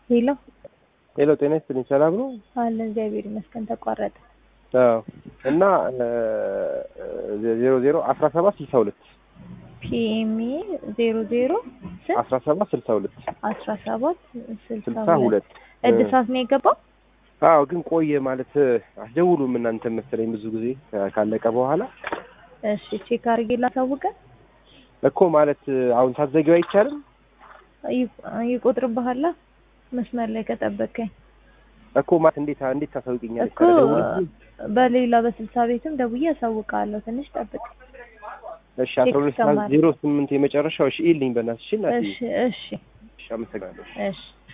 ሄሎ ሄሎ ጤና ይስጥልኝ ሰላም ነው? አለ እግዚአብሔር ይመስገን ተቋረጠ። አዎ እና ዜሮ ዜሮ አስራ ሰባት ስልሳ ሁለት ፒኤምኤ ዜሮ ዜሮ ስንት አስራ ሰባት ስልሳ ሁለት አስራ ሰባት ስልሳ ስልሳ ሁለት ሁለት እድሳት ነው የገባው። አዎ ግን ቆየ ማለት አስደውሉም እናንተ መሰለኝ ብዙ ጊዜ ካለቀ በኋላ እሺ ቼክ አድርጌ ላሳውቀን። እኮ ማለት አሁን ታዘጊው አይቻልም ይቆጥርብሃላ መስመር ላይ ከጠበቀኝ እኮ ማለት እንዴት እንዴት ታሳውቂኛለሽ? እኮ በሌላ በስልሳ ቤትም ደውዬ ያሳውቃለሁ። ትንሽ ጠብቅ። እሺ አስራ ሁለት ዜሮ ስምንት የመጨረሻው እሺ ይልኝ በእናትሽ እናትዬ እሺ እሺ እሺ አመሰግናለሁ። እሺ